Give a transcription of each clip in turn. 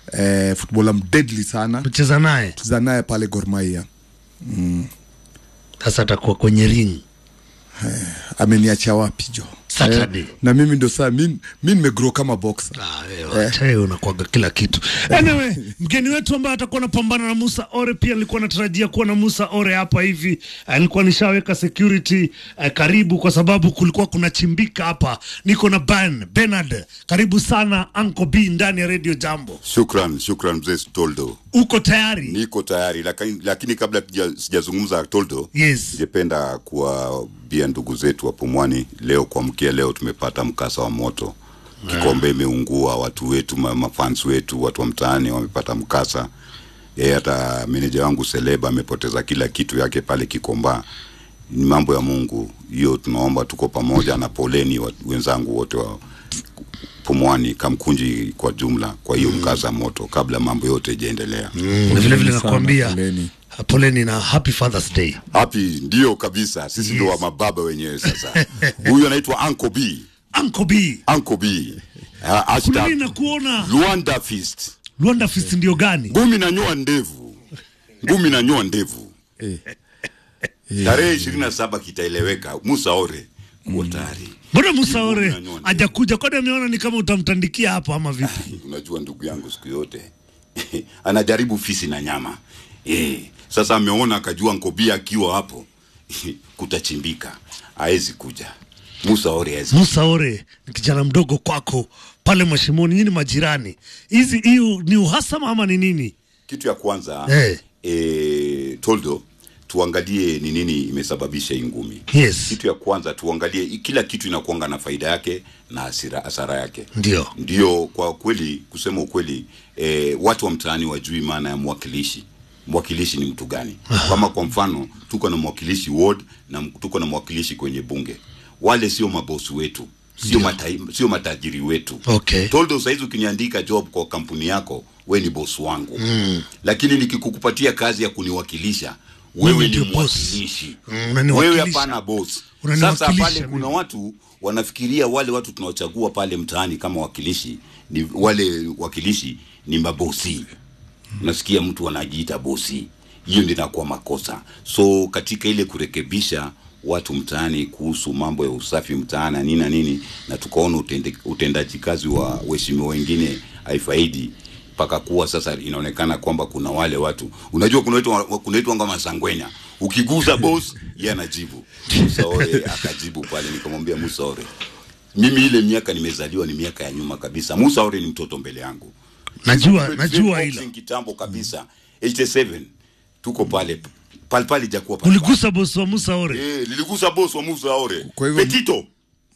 eh, footballer mdeadly sana kucheza naye cheza naye pale Gor Mahia sasa atakuwa kwenye ring ameniacha wapi jo Saturday. Eh, na mimi ndo saa mi mi nimegrow kama boxer Ah, wewe, acha wewe unakwaga kila kitu anyway mgeni wetu ambaye atakuwa anapambana na Musa Ore pia nilikuwa natarajia kuwa na Musa Ore hapa hivi Eh, nilikuwa nishaweka security eh, karibu kwa sababu kulikuwa kuna chimbika hapa niko na Ben Bernard karibu sana Uncle B ndani ya Radio Jambo Shukran, shukran mzee Toldo, uko tayari niko tayari lakini, lakini kabla sija- sijazungumza Toldo, yes ningependa kuwaambia ndugu zetu wa Pumwani, leo kuamkia leo tumepata mkasa wa moto, Kikombe imeungua, watu wetu ma- mafans wetu, watu wa mtaani wamepata mkasa. Yeye hata meneja wangu Seleba amepoteza kila kitu yake pale Kikomba. Ni mambo ya Mungu hiyo, tunaomba tuko pamoja na poleni wa- wenzangu wote wa Pumwani, Kamkunji kwa jumla, kwa hiyo mkasa moto, kabla mambo yote ijaendelea. na vile vile sana, nakwambia poleni. poleni na happy Father's Day Happy ndio kabisa, sisi ndo wa mababa wenyewe sasa. Huyu anaitwa Uncle B, Uncle B Uncle B. Uh, kuna hashtag nini na kuona Luanda Fist. Luanda Fist ndio gani Ngumi na nyoa ndevu, ngumi na nyoa ndevu. Tarehe ishirini na saba kitaeleweka. Musa Ore kuwa tayari. mbona Musa Ngumi Ore na nyoa ndevu. hajakuja kwani ameona ni kama utamtandikia hapo ama vipi Unajua ndugu yangu siku yote anajaribu fisi na nyama eh. Sasa ameona akajua Nkobia akiwa hapo kutachimbika, haezi kuja. Musa Ore haezi Musa Ore ni kijana mdogo kwako pale Mashimoni, nyinyi majirani. Hizi hiyo ni uhasama ama ni nini? Kitu ya kwanza Eh. eh, Toldo, tuangalie ni nini imesababisha hii ngumi. Yes, Kitu ya kwanza tuangalie, i- kila kitu inakuanga na faida yake na hasira, hasara yake. ndio Ndio, kwa kweli, kusema ukweli, eh, watu wa mtaani wajui maana ya mwakilishi. Mwakilishi ni mtu gani? Kama kwa mfano tuko na mwakilishi ward na m- tuko na mwakilishi kwenye bunge, wale sio mabosi wetu, sio mata, sio matajiri wetu. Okay. Toldo, saizi ukiniandika job kwa kampuni yako, we ni bosi wangu mm. Lakini nikikukupatia kazi ya kuniwakilisha wewe Mimi ni ndio boss. mwakilishi Mm, unaniwakilisha. wewe hapana boss. Sasa Unaniwakilisha pale mimi. kuna watu wanafikiria wale watu tunaochagua pale mtaani kama wakilishi ni wale wakilishi ni mabosi. Nasikia mtu anajiita bosi, hiyo ndio inakuwa makosa. So katika ile kurekebisha watu mtaani kuhusu mambo ya usafi mtaani na nini na nini, na tukaona utende, utendaji kazi wa waheshimiwa wengine haifaidi mpaka kuwa sasa inaonekana kwamba kuna wale watu unajua kunaitwa kunaitwa kama sangwenya ukiguza boss yeye anajibu Musa Ore akajibu pale nikamwambia Musa Ore mimi ile miaka nimezaliwa ni miaka ya nyuma kabisa Musa Ore ni mtoto mbele yangu najua Tumetrain najua boxing hilo. kitambo kabisa 87 tuko pale pale pale jakuwa pale Uligusa bosi wa Musa Ore, eh niligusa boss wa Musa Ore Kwa hivyo- Petito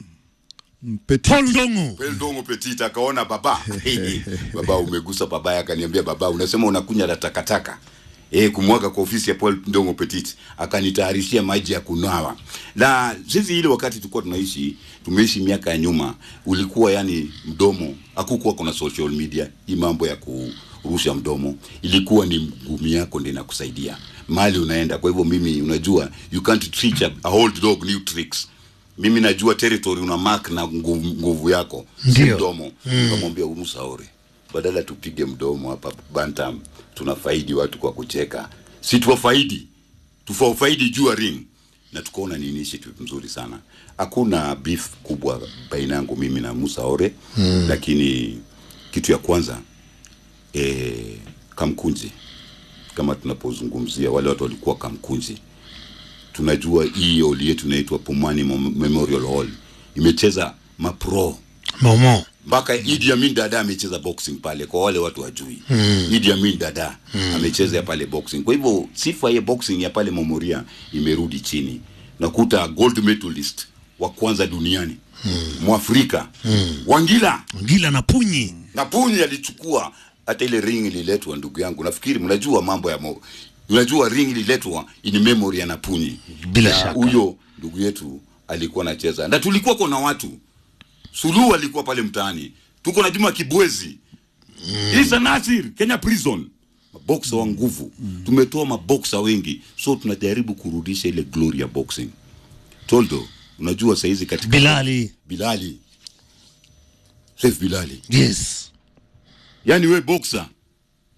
Petit. Paul Ndongo. Peldongo Petit akaona baba baba umegusa baba yake akaniambia baba unasema unakunya la takataka eh kumwaga kwa ofisi ya Paul Ndongo Petit akanitayarishia maji ya kunawa na sisi ile wakati tulikuwa tunaishi tumeishi miaka ya nyuma ulikuwa yani mdomo hakukuwa kuna social media hii mambo ya kurusha mdomo ilikuwa ni ngumi yako ndio inakusaidia mali unaenda kwa hivyo mimi unajua you can't teach a, a old dog new tricks mimi najua territory una mark na nguvu, nguvu yako si Ndio. mdomo nikamwambia mm. Musa Ore badala tupige mdomo hapa bantam tunafaidi watu kwa kucheka si tuwafaidi tufafaidi juu ya ring na tukaona ni initiative mzuri sana hakuna beef kubwa baina yangu mimi na Musa Ore mm. lakini kitu ya kwanza e, Kamkunji kama tunapozungumzia wale watu walikuwa Kamkunji tunajua hii hall yetu inaitwa Pumwani Mem- Memorial Hall imecheza mapro Momo. mpaka Idi Amin Dada amecheza boxing pale, kwa wale watu wajui mm. Idi Amin Dada mm. amecheza ya pale boxing. Kwa hivyo sifa ya boxing ya pale Memoria imerudi chini, nakuta gold medalist wa kwanza duniani mm. Mwafrika mm. Wangila Ngila na Punyi. na Punyi alichukua hata ile ring ililetwa, ndugu yangu, nafikiri mnajua mambo ya mo, mnajua ring ililetwa in memory ya Napunyi. Bila Na shaka. huyo ndugu yetu alikuwa anacheza, na tulikuwa kuna watu Suluhu alikuwa pale mtaani, tuko na Juma Kibwezi mm. Isa Nasir Kenya Prison, maboksa wa nguvu mm. Tumetoa maboksa wengi, so tunajaribu kurudisha ile glory ya boxing. Toldo, unajua saizi katika Bilali. Bilali Saif Bilali Yes. yani we boxer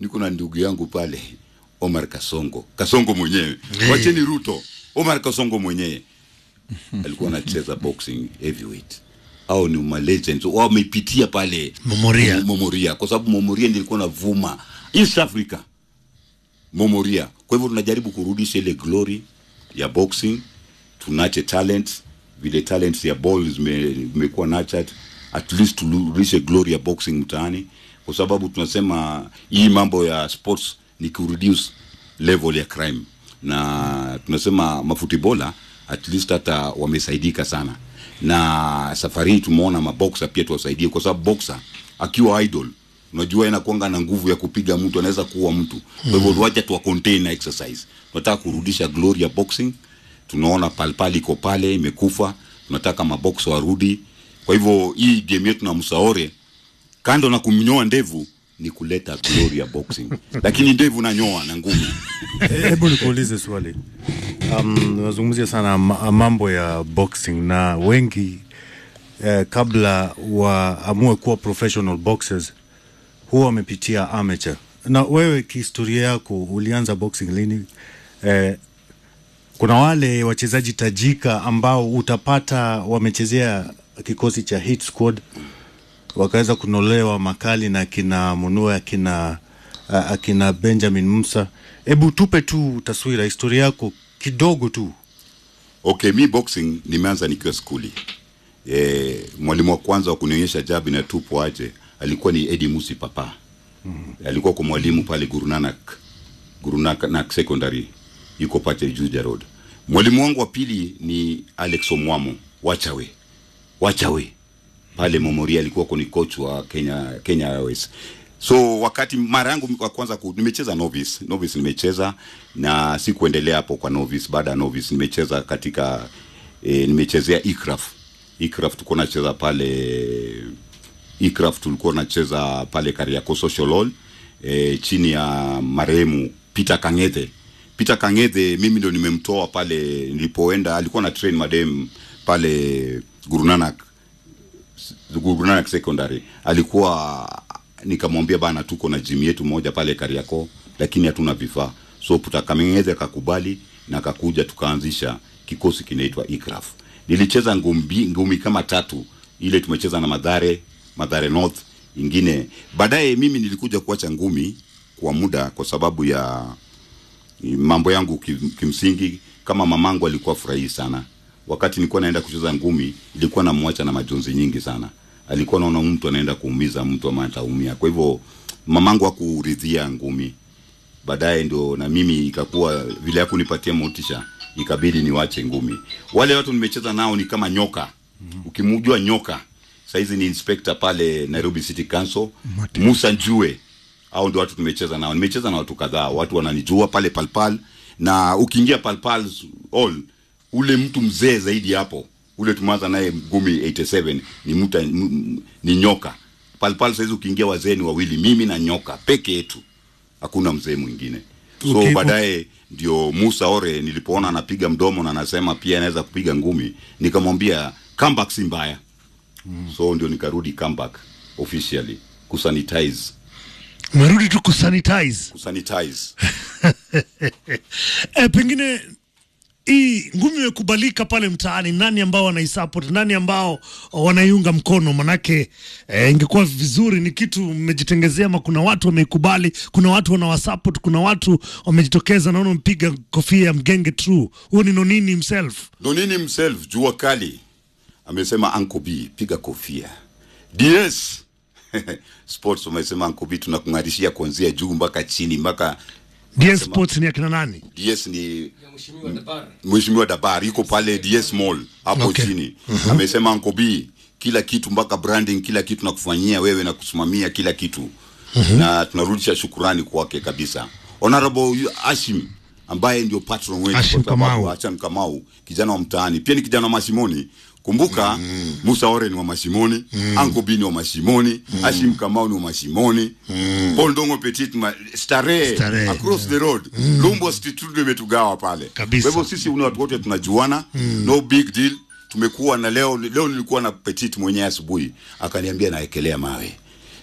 niko na ndugu yangu pale Omar Kasongo, Kasongo mwenyewe, wacheni Ruto, Omar Kasongo mwenyewe alikuwa anacheza boxing heavyweight au ni ma legends wamepitia pale Momoria. Momoria kwa sababu Momoria ndiyo ilikuwa navuma East Africa Momoria. Kwa hivyo tunajaribu kurudisha ile glory ya boxing, tunache talent vile talents ya ball zime- zimekuwa nurtured, at least turudishe glory ya boxing mtaani, kwa sababu tunasema hii mambo ya sports ni kureduce level ya crime, na tunasema mafutibola at least hata wamesaidika sana, na safari hii tumeona maboxer pia tuwasaidie, kwa sababu boxer akiwa idol unajua inakuanga na nguvu ya kupiga mtu, anaweza kuua mtu. Kwa hivyo tuache tuwa contain na exercise. Tunataka kurudisha glory ya boxing. Tunaona palpali iko pale imekufa, tunataka mabox warudi. Kwa hivyo hii game yetu na Musaore, kando na kumnyoa ndevu, ni kuleta glory ya boxing, lakini ndevu nanyoa na ngumi. Hebu nikuulize swali. Um, unazungumzia sana ma- mambo ya boxing na wengi eh, kabla waamue kuwa professional boxers huwa wamepitia amateur. Na wewe kihistoria yako ulianza boxing lini? Eh, kuna wale wachezaji tajika ambao utapata wamechezea kikosi cha hit squad wakaweza kunolewa makali na akina Munua akina uh, akina Benjamin Musa. Hebu tupe tu taswira historia yako kidogo tu. Okay, mi boxing nimeanza nikiwa skuli. E, mwalimu wa kwanza wa kunionyesha jabi na tupo aje alikuwa ni Eddie Musi Papa. Mm-hmm. Alikuwa kwa mwalimu pale Guru Nanak, Guru Nanak Secondary yuko pale Juja Road. Mwalimu wangu wa pili ni Alex Omwamo Wachawe. Wachawe pale Momoria alikuwa kuni coach wa Kenya Kenya Airways. So wakati mara yangu wa kwanza ku, nimecheza novice, novice nimecheza na sikuendelea hapo kwa novice. Baada ya novice nimecheza katika e, nimechezea Ikraf. Ikraf tulikuwa nacheza pale Ikraf tulikuwa nacheza pale Kariakoo Social Hall e, chini ya marehemu Peter Kang'ethe. Peter Kang'ethe mimi ndo nimemtoa pale nilipoenda, alikuwa na train madem pale Guru Nanak Guru Nanak Secondary. Alikuwa nikamwambia bana, tuko na gym yetu moja pale Kariakoo, lakini hatuna vifaa. So Peter Kang'ethe akakubali na akakuja, tukaanzisha kikosi kinaitwa Ikraf. Nilicheza ngumi, ngumi kama tatu, ile tumecheza na Madhare, Madhare North, ingine baadaye. Mimi nilikuja kuacha ngumi kwa muda kwa sababu ya mambo yangu kim- kimsingi. Kama mamangu alikuwa furahi sana wakati nilikuwa naenda kucheza ngumi, ilikuwa namwacha na majonzi nyingi sana. Alikuwa naona mtu anaenda kuumiza mtu ama ataumia. Kwa hivyo mamangu hakuridhia ngumi. Baadaye ndio na mimi ikakuwa vile hakunipatia motisha, ikabidi niwache ngumi. Wale watu nimecheza nao ni kama nyoka. Ukimjua nyoka, saizi ni inspector pale Nairobi City Council, Musa Njue au ndio watu tumecheza nao. Nimecheza na watu kadhaa, watu wananijua pale Palpal, na ukiingia Palpal all ule mtu mzee zaidi hapo, ule tumeanza naye ngumi 87 ni mtu m- ni nyoka. Palpal saizi ukiingia wazee ni wawili, mimi na nyoka peke yetu, hakuna mzee mwingine. So Okay. baadaye ndio Musa Ore nilipoona anapiga mdomo na anasema pia anaweza kupiga ngumi, nikamwambia comeback si mbaya. So ndio nikarudi comeback officially kusanitize Umerudi tu kusanitize. kusanitize E, pengine hii ngumi imekubalika pale mtaani, nani ambao wanaisupport, nani ambao wanaiunga mkono? Manake e, ingekuwa vizuri, ni kitu mmejitengezea, ama kuna watu wameikubali, kuna watu wanawasupport, kuna watu wamejitokeza. Naona mpiga kofia ya mgenge true, huo ni Nonini himself. Nonini himself jua kali amesema Uncle B piga kofia. DS Sports wamesema Uncle B tunakung'arishia kuanzia juu mpaka chini mpaka DS Sports ni akina nani? DS ni Mheshimiwa Dabar yuko pale DS Mall hapo Okay. chini. Amesema Uncle B kila kitu mpaka branding kila kitu nakufanyia wewe na kusimamia kila kitu. Na tunarudisha shukurani kwake kabisa. Honorable Ashim ambaye ndio patron wetu Hashim kwa sababu Kamau. Hashim Kamau kijana wa mtaani pia ni kijana wa Mashimoni. Kumbuka Musa Ore ni wa Mashimoni, Uncle B ni wa Mashimoni, Hashim Kamau ni wa Mashimoni, Paul Ndongo Petit ma, starehe Starehe. across the road. Lumbo Street ndio imetugawa pale. Kabisa. Kwa hivyo sisi ni watu wote tunajuana, no big deal. Tumekuwa na leo leo nilikuwa na Petit mwenyewe asubuhi akaniambia naekelea mawe.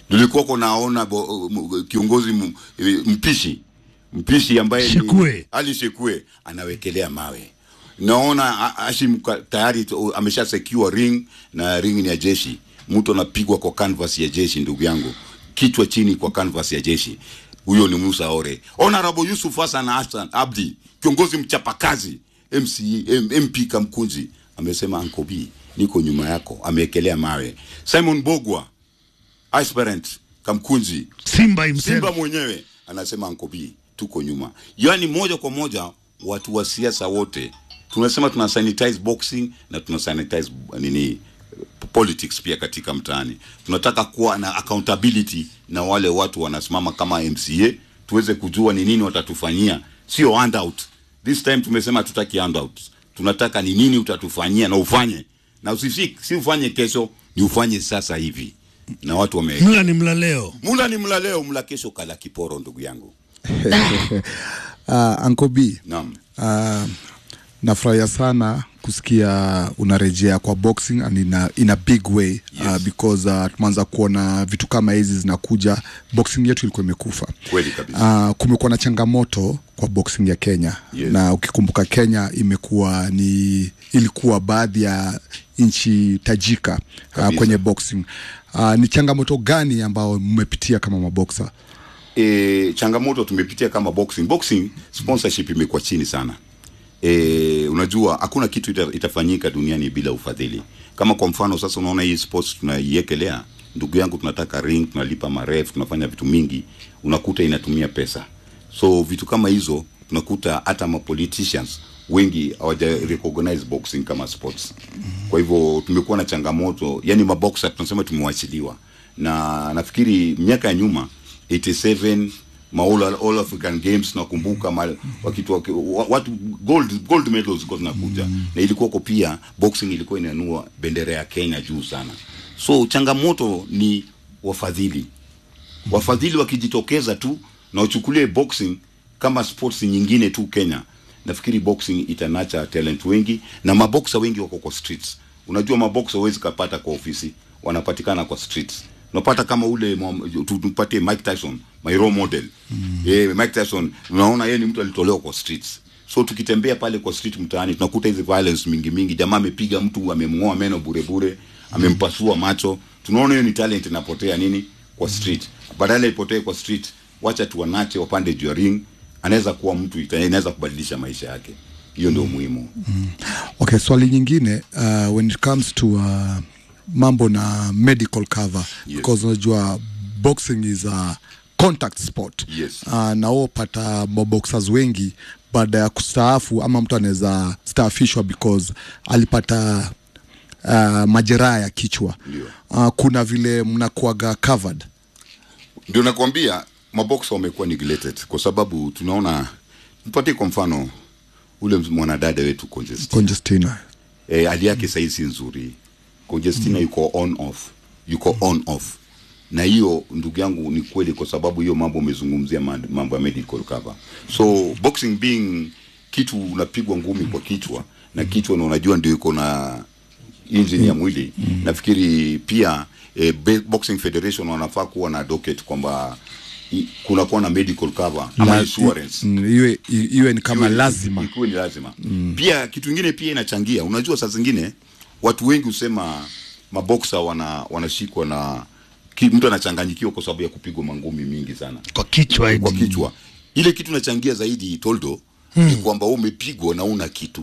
nilikuwa kunaona bo- m- kiongozi m- eh, mpishi mpishi ambaye ni- Shekue. Ali Shekue anawekelea mawe naona A- Hashim ka- tayari tu- amesha secure ring na ring ni ya jeshi mtu anapigwa kwa canvas ya jeshi ndugu yangu kichwa chini kwa canvas ya jeshi huyo ni Musa Ore Honorable Yusuf Hassan Hassan Abdi kiongozi mchapakazi MC, M, MP Kamkunji amesema Uncle B niko nyuma yako amewekelea mawe Simon Bogwa aspirant Kamkunji Simba himself. Simba mwenyewe anasema Uncle B tuko nyuma. Yaani moja kwa moja watu wa siasa wote tunasema tuna sanitize boxing na tuna sanitize nini politics pia katika mtaani. Tunataka kuwa na accountability na wale watu wanasimama kama MCA tuweze kujua ni nini watatufanyia, sio handout. This time tumesema tutaki handout. Tunataka ni nini utatufanyia na ufanye. Na usifik, si ufanye kesho, ni ufanye sasa hivi. Na watu wame Mla ni mla leo. mula ni mla leo, mla kesho, kala kiporo, ndugu yangu. uh, Uncle B Naam. uh, nafurahia sana kusikia unarejea kwa boxing and in a, in a big way yes. uh, Yes. because uh, tumeanza kuona vitu kama hizi zinakuja boxing yetu ilikuwa imekufa Kweli kabisa. uh, kumekuwa na changamoto kwa boxing ya Kenya Yes. na ukikumbuka Kenya imekuwa ni ilikuwa baadhi ya nchi tajika uh, Kabisa. kwenye boxing uh, ni changamoto gani ambao mmepitia kama maboksa E, changamoto tumepitia kama boxing. Boxing sponsorship imekuwa chini sana. E, unajua hakuna kitu ita, itafanyika duniani bila ufadhili. Kama kwa mfano sasa unaona hii sports tunaiekelea, ndugu yangu, tunataka ring, tunalipa maref, tunafanya vitu mingi, unakuta inatumia pesa. So vitu kama hizo tunakuta hata ma politicians wengi hawaja recognize boxing kama sports. Kwa hivyo tumekuwa na changamoto, yani maboxer tunasema tumewachiliwa, na nafikiri miaka ya nyuma 87 ma all, all African Games nakumbuka ma, wakitu, waki, wa- watu gold gold medals zilikuwa zinakuja mm. na ilikuwa kwa pia boxing ilikuwa inanua bendera ya Kenya juu sana. So changamoto ni wafadhili wafadhili wakijitokeza tu na wachukulie boxing kama sports nyingine tu Kenya, nafikiri boxing itanacha talent wengi na maboksa wengi wako kwa streets. Unajua maboksa huwezi kapata kwa ofisi, wanapatikana kwa streets. Unapata kama ule mwa- tu- tumpatie Mike Tyson, my role model. Mm. Eh, Mike Tyson unaona yeye ni mtu alitolewa kwa streets. So tukitembea pale kwa street mtaani tunakuta hizi violence mingi mingi, jamaa amepiga mtu, amemng'oa meno bure bure, amempasua macho. Tunaona hiyo ni talent inapotea nini kwa street. Badala ipotee kwa street, wacha tuwanache wapande juu ya ring, anaweza kuwa mtu ita- inaweza kubadilisha maisha yake. Hiyo ndio muhimu. Okay, swali nyingine uh, when it comes to uh, mambo na medical cover Yes. because unajua boxing is a contact sport Yes. uh, na wao pata maboxers wengi baada ya kustaafu ama mtu anaweza staafishwa because alipata uh, majeraha ya kichwa Ndio. uh, kuna vile mnakuaga covered Ndio nakwambia maboksa wamekuwa neglected kwa sababu tunaona, tupatie kwa mfano ule mwanadada wetu Conjestina. congestina e, hali yake sahii si nzuri. Conjestina mm. yuko on off, yuko on off, na hiyo ndugu yangu ni kweli, kwa sababu hiyo mambo umezungumzia ma- mambo ya medical cover. So boxing being kitu unapigwa ngumi kwa kichwa na kichwa, na unajua ndio iko na engine ya mwili mm. nafikiri pia eh, Be- boxing federation wanafaa kuwa na docket kwamba i- kunakuwa na medical cover ama La- insurance mm, iwe i- iwe ni kama Iwe- lazima ikuwe ni lazima mm. pia kitu ingine pia inachangia unajua saa zingine watu wengi husema maboksa wana wanashikwa na ki, mtu anachanganyikiwa kwa sababu ya kupigwa mangumi mingi sana Kwa kichwa kwa eti. kichwa ile kitu inachangia zaidi toldo hmm. ni kwamba wewe umepigwa na una kitu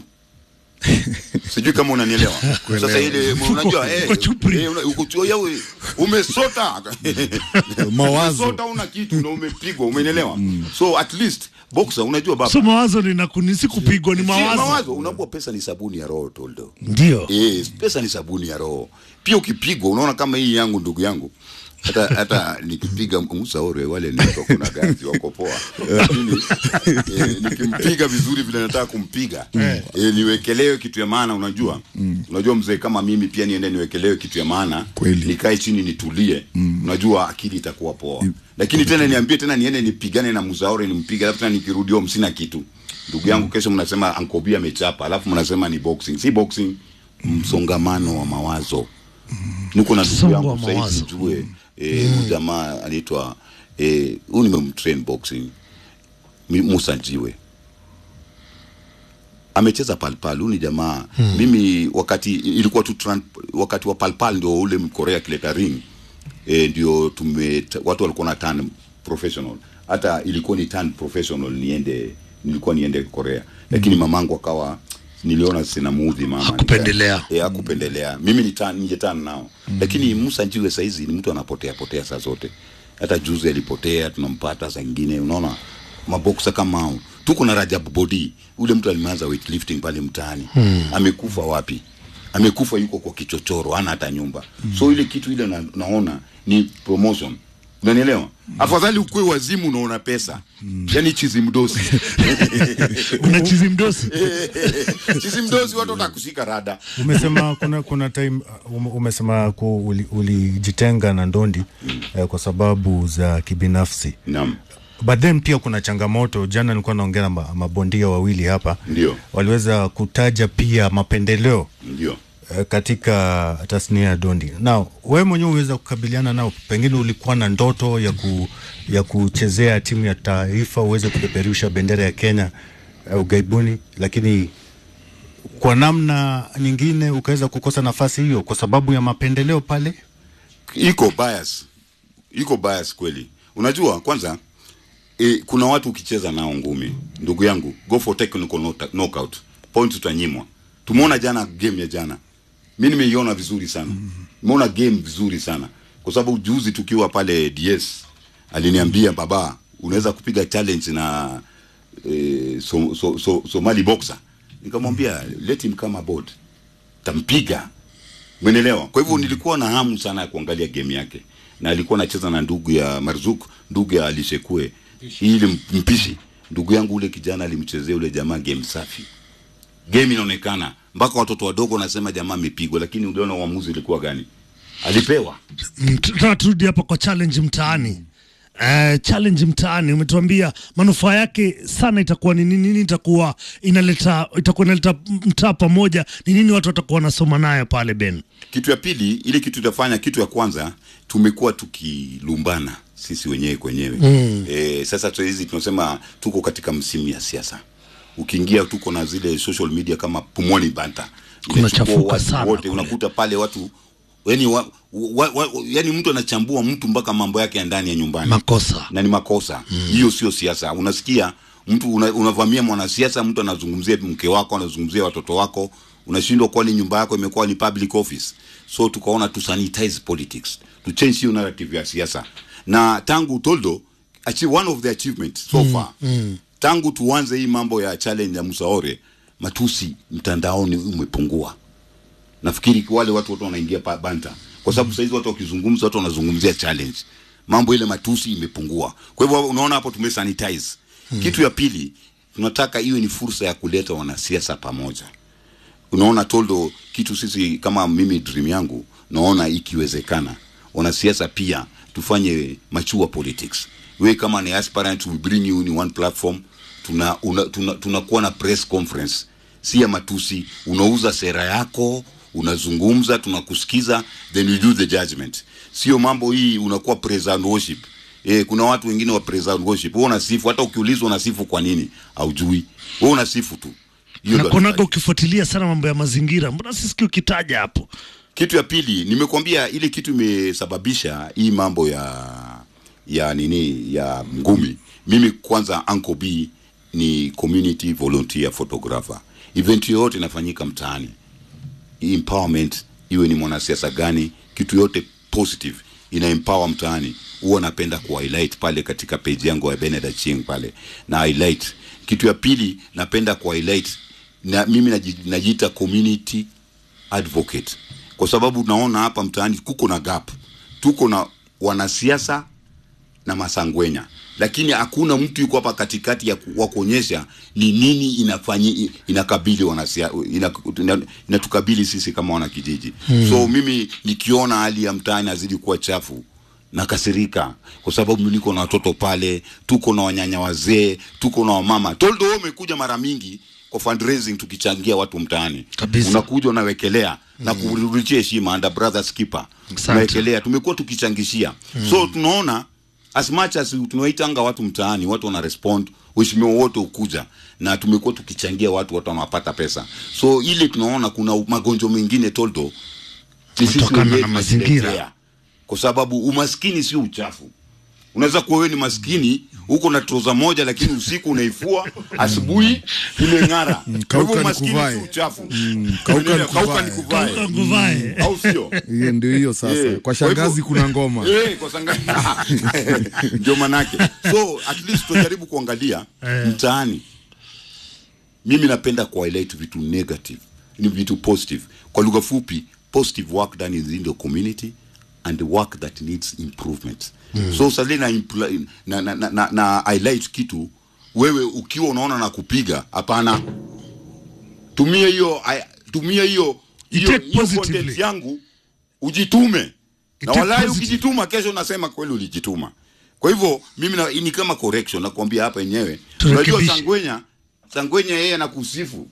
sijui kama unanielewa sasa ile unajua eh, uko chupri. eh, una- uko- yawe, umesota mawazo umesota una kitu na umepigwa umenielewa so at least boxer unajua baba So mawazo ni nakuni si kupigwa ni Si, mawazo. mawazo unaambua pesa ni sabuni ya roho toldo Ndio. eh, pesa ni sabuni ya roho pia ukipigwa unaona kama hii yangu ndugu yangu hata hata nikipiga msaore wale niko kuna ganzi wako poa lakini eh, nikimpiga vizuri vile nataka kumpiga eh, niwekelewe kitu ya maana unajua unajua mzee kama mimi pia niende niwekelewe kitu ya maana Kweli. nikae chini nitulie unajua akili itakuwa poa lakini tena niambie tena niende nipigane na mzaore nimpige alafu tena nikirudi home sina kitu ndugu yangu kesho mnasema ankobi amechapa alafu mnasema ni boxing si boxing msongamano wa mawazo niko na ndugu Msongo wa yangu sahii mawazo. sijue eh, huyu jamaa anaitwa eh, huyu nimemtrain boxing Mi- Musa Njiwe amecheza palpal huyu ni jamaa hmm. mimi wakati ilikuwa tu tran, wakati wa palpal ndio ule mkorea akileta ring e, ndio tume watu walikuwa na turn professional hata ilikuwa ni turn professional niende nilikuwa niende korea lakini mamangu akawa niliona sina muudhi mama Hakupendelea. Nika- eh, hakupendelea mimi ni turn ninge turn nao lakini Musa Njiwe saizi ni mtu anapotea potea saa zote hata juzi alipotea tunampata saa ingine unaona maboksa kama hao tuko na Rajab Bodi ule mtu alimeanza weightlifting pale mtaani hmm. amekufa wapi amekufa yuko kwa kichochoro hana hata nyumba hmm. so ile kitu ile na, naona ni promotion unanielewa afadhali ukue wazimu unaona pesa yani chizi mdosi una chizi mdosi chizi mdosi watu watakushika rada umesema kuna kuna time uh, ume- umesema ku- uli- ulijitenga na ndondi eh, kwa sababu za kibinafsi naam but then pia kuna changamoto jana nilikuwa naongea na ma- mabondia wawili hapa Ndio. waliweza kutaja pia mapendeleo ndio eh, katika tasnia ya dondi na wewe mwenyewe uweza kukabiliana nao pengine ulikuwa na ndoto ya ku, ya kuchezea timu ya taifa uweze kupeperusha bendera ya Kenya uh, ugaibuni lakini kwa namna nyingine ukaweza kukosa nafasi hiyo kwa sababu ya mapendeleo pale iko bias iko bias kweli unajua kwanza e, kuna watu ukicheza nao ngumi ndugu yangu go for technical knock- knockout point utanyimwa tumeona jana game ya jana mi nimeiona vizuri sana nimeona game vizuri sana kwa sababu juzi tukiwa pale ds aliniambia baba unaweza kupiga challenge na e, so, so, so, somali boxer nikamwambia let him come aboard tampiga Umeelewa? Kwa hivyo nilikuwa na hamu sana ya kuangalia game yake, na alikuwa anacheza na ndugu ya Marzuk, ndugu ya Alishekue, ile m- mpishi. Ndugu yangu ule kijana alimchezea ule jamaa game safi, game inaonekana mpaka watoto wadogo wanasema jamaa amepigwa, lakini uliona uamuzi ulikuwa gani? Alipewa Mm, tunataka turudi hapa kwa challenge mtaani Uh, challenge mtaani umetuambia manufaa yake sana itakuwa ni nini nini itakuwa inaleta itakuwa inaleta mtaa pamoja ni nini watu watakuwa wanasoma nayo pale ben kitu ya pili, ile kitu itafanya, kitu ya kwanza, tumekuwa tukilumbana sisi wenyewe kwenyewe mm. E, sasa saa hizi tunasema tuko katika msimu ya siasa. Ukiingia tuko na zile social media kama Pumwani Banta, Kunachafuka Inachukua watu sana wote, kule. unakuta pale watu yani, wa, wa, wa, yani mtu anachambua mtu mpaka mambo yake ya ndani ya nyumbani makosa na ni makosa hiyo sio siasa unasikia mtu una, unavamia mwanasiasa mtu anazungumzia mke wako anazungumzia watoto wako unashindwa kwani nyumba yako imekuwa ni public office so tukaona tu sanitize politics to change hiyo narrative ya siasa na tangu toldo achieve one of the achievements so far tangu tuanze hii mambo ya challenge ya musaore matusi mtandaoni umepungua nafikiri wale watu wote wanaingia pa banta kwa sababu saizi watu wakizungumza watu wanazungumzia challenge mambo ile matusi imepungua kwa hivyo unaona hapo tumesanitize hmm. kitu ya pili tunataka iwe ni fursa ya kuleta wanasiasa pamoja unaona toldo kitu sisi kama mimi dream yangu naona ikiwezekana wanasiasa pia tufanye machua politics we kama ni aspirant we bring you in one platform tuna una, tuna, tunakuwa na press conference si ya matusi unauza sera yako unazungumza tunakusikiza then you do the judgment sio mambo hii unakuwa praise and worship Eh, kuna watu wengine wa praise and worship wewe unasifu hata ukiulizwa unasifu kwa nini haujui wewe unasifu tu Hiyo ndo nakuonaga hatutaki. ukifuatilia sana mambo ya mazingira mbona sisiki ukitaja hapo kitu ya pili nimekwambia ile kitu imesababisha hii mambo ya ya nini ya ngumi mimi kwanza Uncle B ni community volunteer photographer event yoyote inafanyika mtaani empowerment iwe ni mwanasiasa gani kitu yote positive ina empower mtaani huwa napenda ku highlight pale katika page yangu ya Benedict Ching pale na highlight kitu ya pili napenda ku highlight na mimi naji- najiita community advocate kwa sababu naona hapa mtaani kuko na gap tuko na wanasiasa na masangwenya lakini hakuna mtu yuko hapa katikati ya ku- wa kuonyesha ni nini inafanyi inakabili wanasia ina- ina- inatukabili sisi kama wanakijiji hmm. so mimi nikiona hali ya mtaani azidi kuwa chafu nakasirika kwa sababu mimi niko na watoto pale tuko na wanyanya wazee tuko na wamama toldo wewe umekuja mara mingi kwa kwa fundraising tukichangia watu mtaani Kabisa. unakuja unawekelea na kurudishia heshima under brothers keeper Asante. unawekelea tumekuwa tukichangishia so tunaona as much as tunawaitanga watu mtaani watu wana respond waheshimiwa wote ukuja na tumekuwa tukichangia watu watu wanapata pesa so ile tunaona kuna magonjwa mengine toldo ni sisi Kutokana wenyewe na mazingira. tunajiletea. kwa sababu umaskini sio uchafu unaweza kuwa wewe ni maskini huko na troza moja lakini usiku unaifua asubuhi imeng'ara Kwa hivyo kauka umaskini nikuvae. sio uchafu kauka Unaelewa? Kauka nikuvae. nikuvae. nguvae au sio hiyo ndio hiyo sasa Eh, kwa shangazi hivyo- kuna ngoma Eh, kwa shangazi ndio manake so at least tujaribu kuangalia mtaani mimi napenda kuhighlight vitu negative ni vitu positive kwa lugha fupi positive work done in the community and the work that needs improvement so sali na, impl- na, na, na, na, na highlight kitu wewe ukiwa unaona na kupiga hapana tumia hiyo ai- tumia hiyo hiyo take hiyo positively. content yangu ujitume na take walai positive. ukijituma kesho nasema kweli ulijituma kwa hivyo mimi na, ni kama correction nakwambia hapa yenyewe Turekebishe. unajua sangwenya sangwenya yeye anakusifu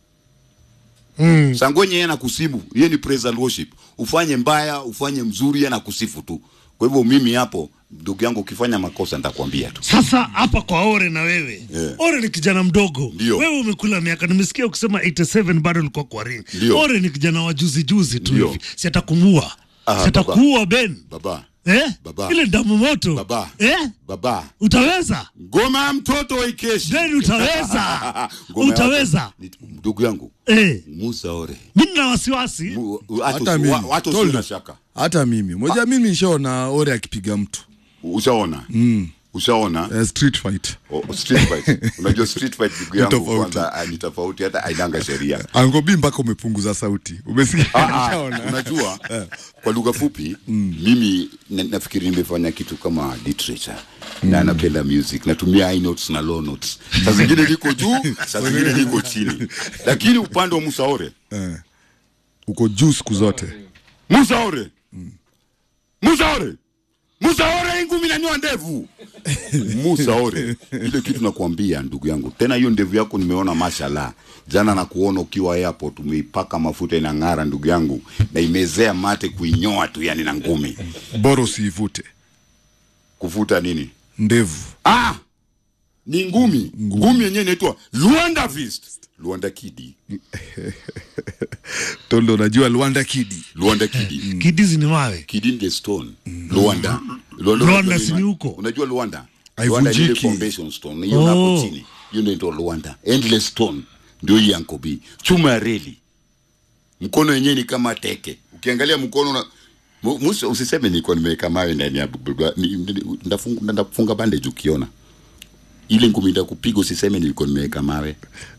mm. sangwenya yeye anakusifu yeye ni praise and worship ufanye mbaya ufanye mzuri yeye anakusifu tu kwa hivyo mimi hapo ndugu yangu ukifanya makosa nitakwambia tu Sasa hapa kwa Ore na wewe Yeah. Ore ni kijana mdogo Ndio. wewe umekula miaka, nimesikia ukisema 87 bado ulikuwa kwa ring. Ndio. Ore ni kijana wa juzi juzi tu Ndio. hivi, si atakumua Ah, si atakuua Ben baba eh? Baba. ile damu moto Baba. eh? baba utaweza ngoma ya mtoto ikeshi Ben utaweza Ngoma ya utaweza watu- ni- ndugu yangu eh. Musa Ore Mimi nina wasiwasi Mu- hata hata usi- mimi wa- watu Toldo. usio na shaka hata mimi moja mimi nishaona ore akipiga mtu ushaona ushaona uh, street fight O- o- street fight unajua street fight ndugu Ni yangu tofauti. kwanza ah, ni tofauti hata ainanga sheria angobi mpaka umepunguza sauti umesikia Ah, ah, Nishaona. unajua kwa lugha fupi mimi na, nafikiri nimefanya kitu kama literature na napenda music natumia high notes na low notes saa zingine liko juu saa zingine liko chini lakini upande wa musaore Eh. uko juu siku zote musaore musaore musaore ingumi nanyoa ndevu musaore ile kitu nakwambia ndugu yangu tena hiyo ndevu yako nimeona mashallah jana na kuona ukiwa airport umeipaka mafuta inang'ara ndugu yangu na imezea mate kuinyoa tu yani na ngumi bora usiivute kuvuta nini ndevu ah ni ngumi ngumi yenyewe inaitwa luanda fist luanda kidi tondo unajua luanda kidi luanda kidi kidizi ni mawe Kidinde Stone Luanda Luanda, Luanda unajua si nini? ni huko? unajua Luanda Haivunjiki. Luanda ni ile foundation stone hiyo Oh. hapo chini hiyo ndio inaitwa Luanda endless stone ndio hii Uncle B chuma ya reli mkono wenyewe ni kama teke ukiangalia mkono una Mu- Musa usiseme nilikuwa nimeweka mawe ndani ya bubba- ni- ni- ndafunga ndafunga bandage ukiona ile ngumi ndakupiga usiseme nilikuwa nimeweka mawe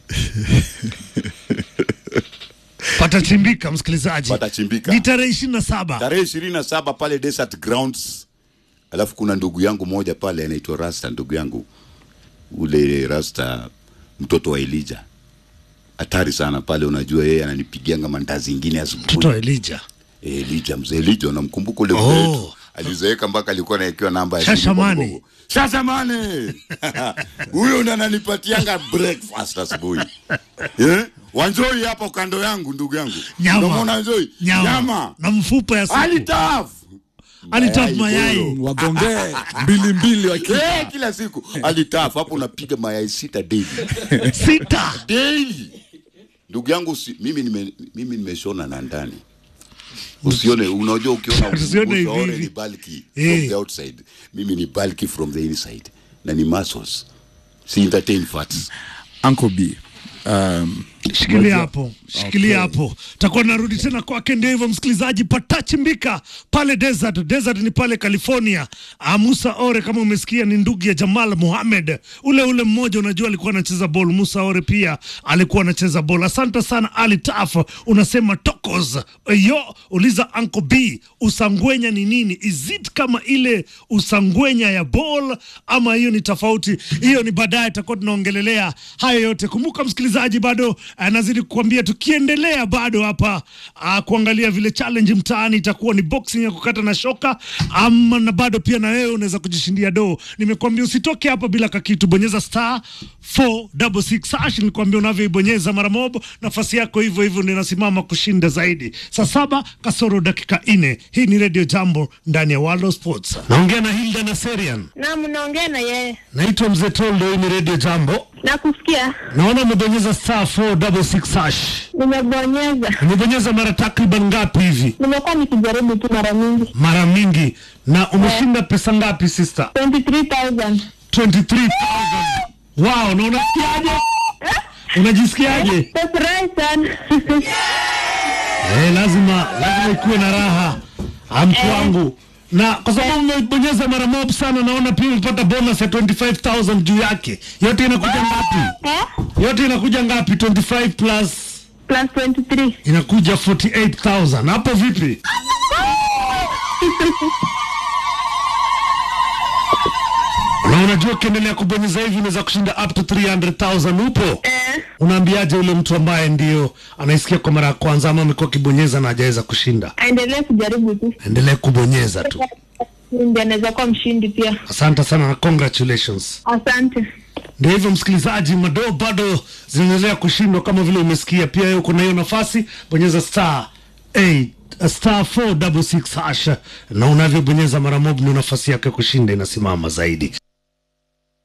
patachimbika msikilizaji Patachimbika. ni tarehe ishirini na saba tarehe ishirini na saba pale Desert Grounds. Alafu kuna ndugu yangu moja pale anaitwa Rasta, ndugu yangu ule Rasta, mtoto wa Elija, hatari sana pale. Unajua yeye ananipigianga mandazi ingine mtoto asubuhi. wa Elija Eh, Elija, mzee Elija, unamkumbuka ule Oh. mzee wetu alizeeka mpaka alikuwa anawekewa namba ya simu kwa Shashamane. mgongo. Shashamane huyo ndo ananipatianga breakfast asubuhi eh? Wanjoi hapo kando yangu, ndugu yangu, Nyama. Unamwona Wanjoi nyama, nyama na mfupa ya supu alitaf alitaf mayai bolo. wagongee mbili mbili waki Eh, kila siku alitaf hapo unapiga mayai sita daily sita daily ndugu yangu si, mimi nime, mimi nimeshona na ndani usione unajua ukiona Usione hivi usaore hivi. ni bulky Eh. from the outside mimi ni bulky from the inside na ni muscles si entertain fats Uncle B um, shikilia hapo shikilia hapo takuwa narudi tena kwake ndio hivyo msikilizaji patachimbika pale desert desert ni pale california Ah, musa ore kama umesikia ni ndugu ya jamal muhamed ule ule mmoja unajua alikuwa anacheza bol musa ore pia alikuwa anacheza bol asante sana ali taf unasema tokos yo uliza anko b usangwenya ni nini is it kama ile usangwenya ya bol ama hiyo ni tofauti hiyo ni baadaye tutakuwa tunaongelelea hayo yote kumbuka msikilizaji bado uh, nazidi kukwambia tukiendelea bado hapa uh, kuangalia vile challenge mtaani itakuwa ni boxing ya kukata na shoka ama na bado pia na wewe unaweza kujishindia doo. Nimekuambia usitoke hapa bila kakitu, bonyeza star 466 hash. Nilikwambia unavyoibonyeza mara moja, nafasi yako hivyo hivyo ndio inasimama kushinda zaidi. Saa saba kasoro dakika nne. Hii ni Radio Jambo ndani ya World of Sports. Naongea na Hilda na Serian. Naam, naongea na yeye. Naitwa Mzee Toldo, hii ni Radio Jambo. Nakusikia. Naona umebonyeza star 466 hash. Nimebonyeza. Umebonyeza mara takriban ngapi hivi? Nimekuwa nikijaribu tu mara mingi. Mara mingi. Na umeshinda pesa ngapi sister? 23,000. 23,000. Wow, na unasikiaje? Unajisikiaje? Nafurahi sana. Eh, lazima lazima ikuwe na raha Ah, mtu wangu na kwa sababu umebonyeza mara mob sana, naona pia umepata bonus ya 25000 juu yake. Yote inakuja ngapi? Eh? Yote inakuja ngapi? 25 plus Plus 23. inakuja 48000. Hapo vipi? Na unajua ukiendelea kubonyeza hivi unaweza kushinda up to 300,000 upo? Eh. Unaambiaje ule mtu ambaye ndio anaisikia kwa mara ya kwanza ama amekuwa akibonyeza na hajaweza kushinda? Aendelee kujaribu tu. Endelee kubonyeza tu. Ndio anaweza kuwa mshindi pia. Asante sana na congratulations. Asante. Ndio hivyo msikilizaji, madoo bado zinaendelea kushindwa kama vile umesikia. Pia wewe uko na hiyo nafasi, bonyeza star 8 star 466 hash, na unavyobonyeza mara moja ndio nafasi yake kushinda inasimama zaidi.